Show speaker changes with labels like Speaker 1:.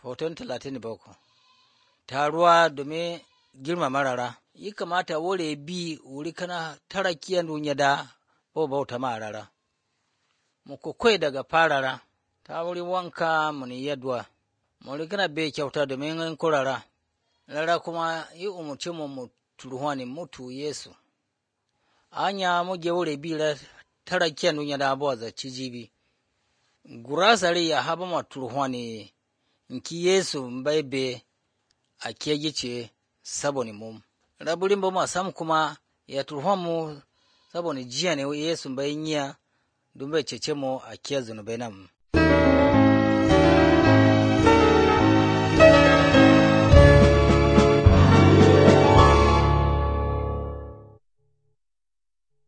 Speaker 1: Hoton talatin da bakwai. Taruwa domin girmama rara. Yi kamata wore bi wuri kana tara kiyan dunya da bo bauta ma rara. Mu kwakwai daga farara ta wuri wanka mu ni yadwa. Mu kana bai kyauta domin in kurara. Rara kuma yi umurce mu mu turuhani mutu Yesu. Anya mu je wure bi ra tara kiyan dunya da bo za cijibi. Gurasari ya haba ma turuhani nki Yesu mbaibe a kegice saboni mum. Raburin ba ma sam kuma ya turuhan mu saboni jiya ne Yesu bai nya dumbe cece mu a kiyar zunubai nan.